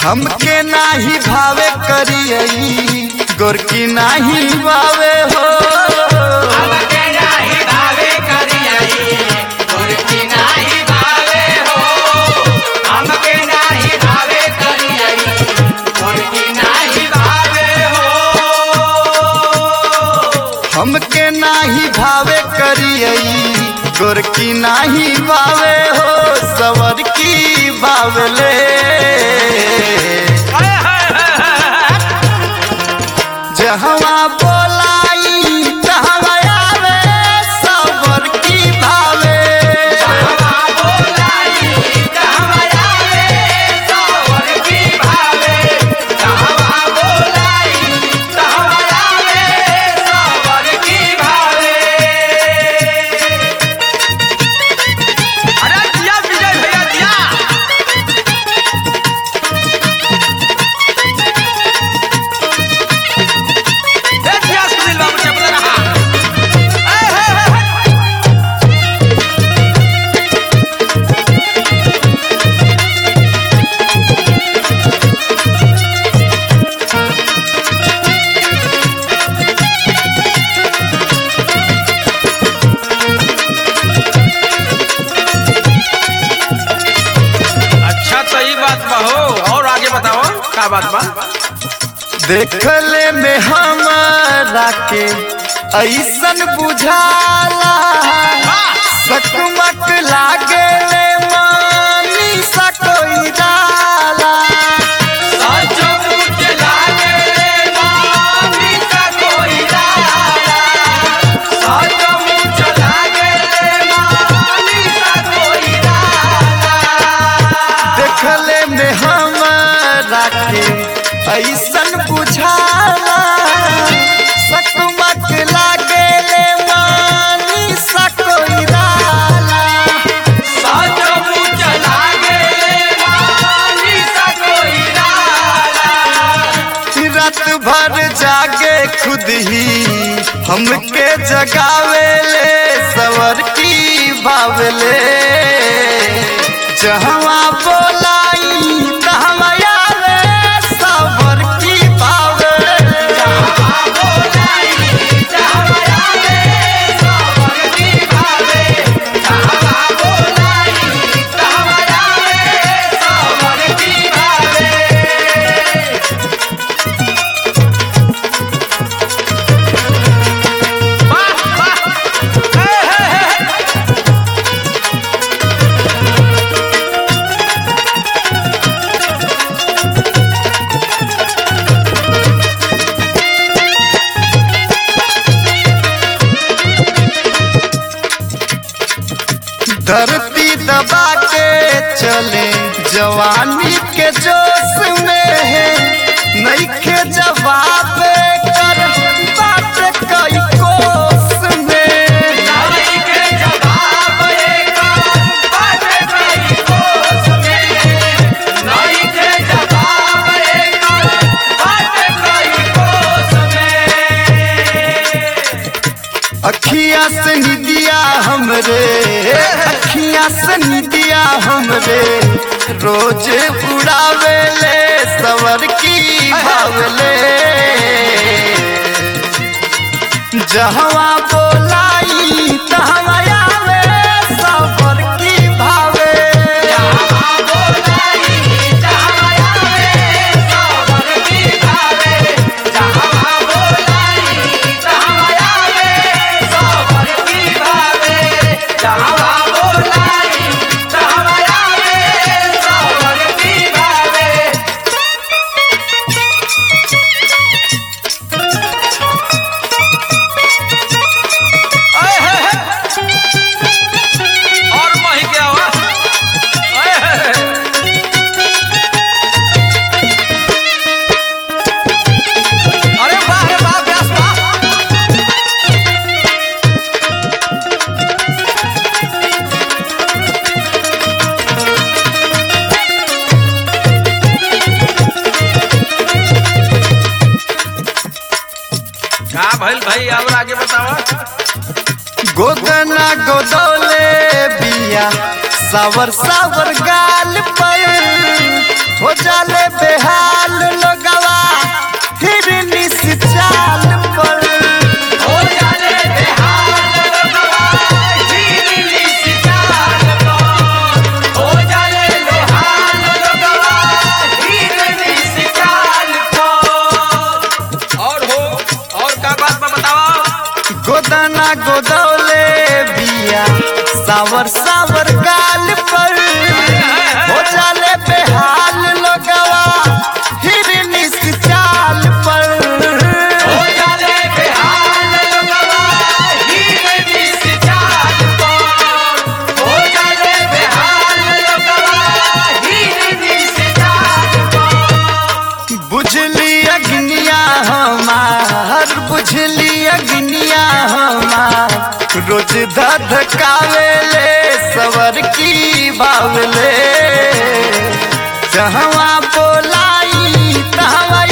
हमके नाही भावे करियई गोरकी नाही भावे हो हमके नाही भावे करियई गोरकी नाही भावे हो हमके नाही भावे करियई गोरकी नाही भावे हो हमके नाही भावे करियई गोरकी नाही भावे हो सवर की बावले जहवा बोलाई तहवा आवे सवर की भावे हवा बोलाई कहवा आवे सावर की भावे हवा बोलाई कहवा आवे सावर की भावे अरे दिया विजय भैया दिया ए दिया सुनील बाबू चपला रहा ए हे हे अच्छा तो ये बात बा हो और आगे बताओ क्या बात बा देखले में हमारा के ऐसन बुझाला सकमक लागे ले मानी सा कोई डाला साचो मुझे लागे मानी का कोई डाला साचो मुझे लागे मानी का कोई डाला देखले में हमारा के ऐसन बुझाला सकमक लागे ले मानी सा कोई डाला साचो मुझे लागे मानी का कोई डाला रात भर जागे खुद ही हमके जगावे ले सवर की बावले जहवा बोलाई तहवा आवे सवर की बावले बोलाई चाहवा आवे सावर की भावे चाहवा बोलाई चाहवा आवे सावर की भावे वाह वाह हे हे हे धरती दबा के चले जवानी के जोश में है नईखे जवाब कर बात कई कोस में नाई के जवाब एक बात कई कोस में नाई के जवाब एक बात कई कोस में अखिया से निदिया हमरे अखिया से निदिया हमरे रोज उड़ावे ले सवर की भावले जहवा बोलाई तहवा आवे सवर की भावे चाहवा बोलाई चाहवा आवे सावर की भावे चाहवा बोलाई चाहवा आवे सावर की भावे चाहवा बोलाई चाहवा आवे सावर की भावे आए है है और मही क्या हुआ आए है है अरे वाह रे वाह व्यास वाह का भइल भाई और आगे बताओ गोदना गोदौले बिया सावर सावर गाल पर हो जाले बेहाल लोगवा फिर निस चाल पर हो जाले बेहाल लोगवा हिरनी सी चाल पर हो जाले बेहाल लोगवा हिरनी सी चाल पर और हो और का बात बा बतावा गोदना गोदौले बिया सावर सावर गाल पर हो जाले बेहाल लोगवा हिरनी सी चाल पर हो जाले बेहाल लोगवा हिरनी सी चाल पर हो जाले बेहाल लोगवा हिरनी सी चाल पर बुझली अग्निया हमार बुझली अग्निया हमार रोज धधकावेले सवर की बावले जहवा बोलाई तहवा